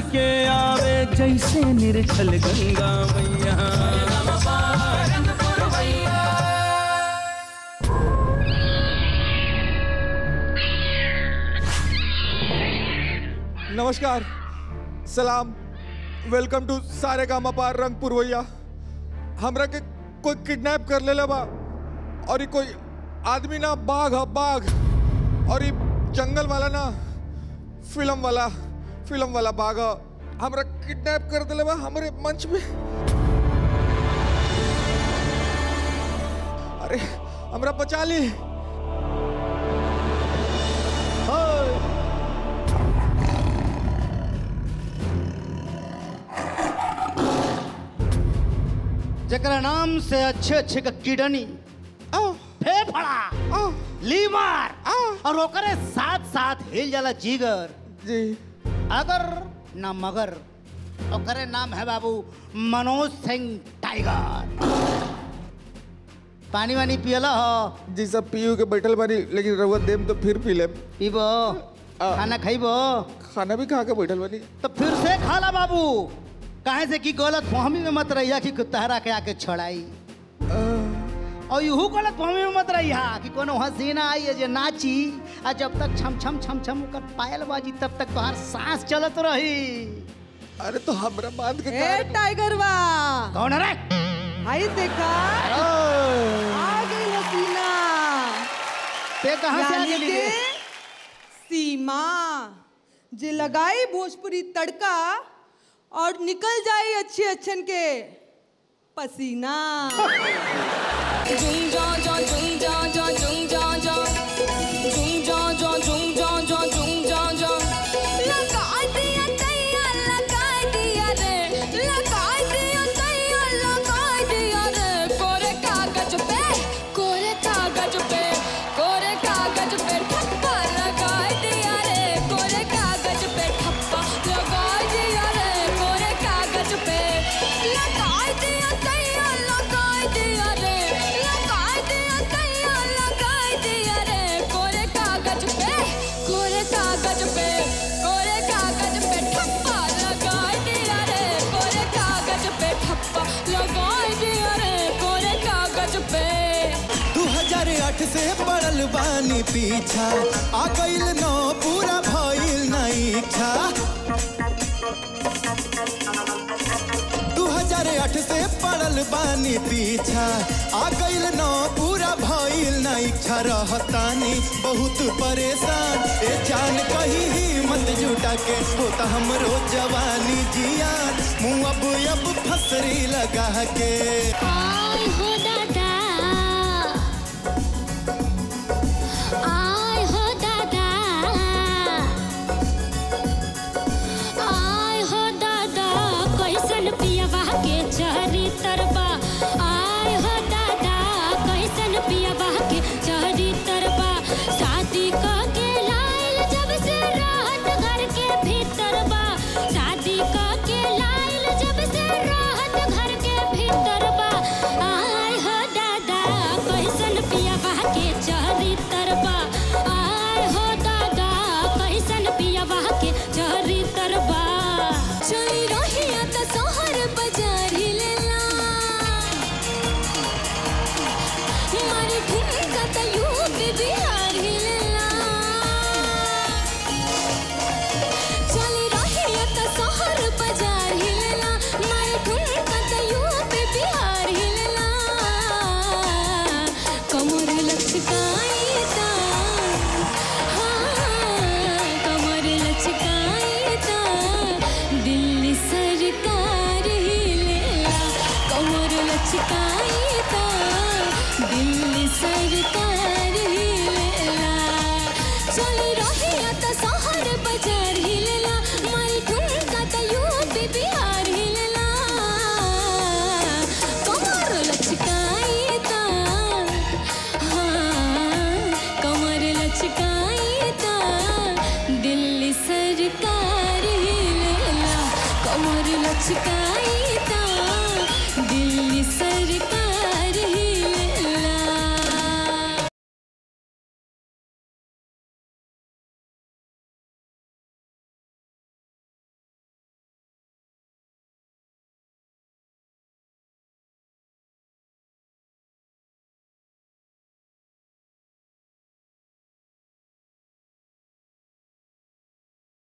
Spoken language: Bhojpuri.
के आवे जैसे निर्छल गंगा मैया नमस्कार सलाम वेलकम टू सारे गामा मपार रंगपुर भैया हमरा के कोई किडनैप कर ले बा और ये कोई आदमी ना बाघ है बाघ और ये जंगल वाला ना फिल्म वाला फिल्म वाला बाघ है हमरा किडनैप कर दिले बा हमरे मंच में अरे हमरा बचा ली जकरा नाम से अच्छे अच्छे का किडनी फेफड़ा लीवर और ओकरे साथ साथ हिल जाला जिगर जी अगर ना मगर ओकरे नाम है बाबू मनोज सिंह टाइगर पानी वानी पियला हो जी सब पीयू के बैठल बानी लेकिन रउआ देम तो फिर पी लेम पीबो खाना खाइबो खाना भी खा के बैठल बानी तो फिर से खाला बाबू काहे से कि गलत फहमी में मत रहिया कि तहरा के आके छड़ाई और यूं गलत फहमी में मत रहिया कि कोनो हसीना आई है जे नाची आ जब तक छम छम छम छम कर पायल बाजी तब तक तोहार सांस चलत रही अरे तो हमरा बात के ए टाइगर बा कौन है रे हाय देखा आ गई हसीना ते कहां से आ यानी गेली के रे? सीमा जे लगाई भोजपुरी तड़का और निकल जाए अच्छे अच्छन के पसीना Jung ja ja jung ja ja jung ja ja jung ja ja jung ja ja jung ja ja लगा दिया तैया लगा दिया रे लगा दिया तैया लगा दिया रे कोरे कागज पे कोरे कागज पे कोरे कागज पे ठप्पा लगा दिया रे कोरे कागज पे ठप्पा लगा दिया रे कोरे कागज पे लगा दिया तैया लगा दिया रे लगा दिया तैया लगा दिया रे कोरे कागज पे कोरे कागज पे कोरे कागज पे ठप्पा लगा दिया रे कोरे कागज पे ठप्पा लगा दिया रे कोरे कागज पे 2008 से पड़ल बानी पीछा आ गइल नौ पूरा भइल ना इच्छा 2008 से पड़ल बानी पीछा आ गइल नौ पूरा भइल ना इच्छा रहतानी बहुत परेशान ए जान कही हिम्मत जुटा के होता हमरो जवानी जिया मुँह अब अब फसरी लगा के आय हो दादा आय हो दादा आय हो दादा कैसन पियवा के चहरी तरबा आय हो दादा कैसन पियवा के चहरी तरबा शादी क के लाइल जब से राहत घर के भीतर बा शादी क के लाइल जब से राहत घर के भीतर बा आय हो दादा कैसन पियवा के चहरी तरबा आय हो दादा कैसन पियवा के चहरी तरबा चली रहिया त शहर बाजार हिलेला मारी ठुमका त यूपी बिहार हिलेला चली रहिया त शहर बाजार हिलेला मारी ठुमका त यूपी बिहार हिलेला कमर लचकाई ता हाँ कमर लचकाई ता दिल्ली सरकार हिलेला कमर लचकाई ता दिल्ली सरकार हिलेला चल रहिया त शहर बाजार हिलेला मारी ठुमका त यूपी बिहार हिलेला कमर लचकाई ता हाँ कमर लचकाई ता दिल्ली सरकार हिलेला कमर लचकाई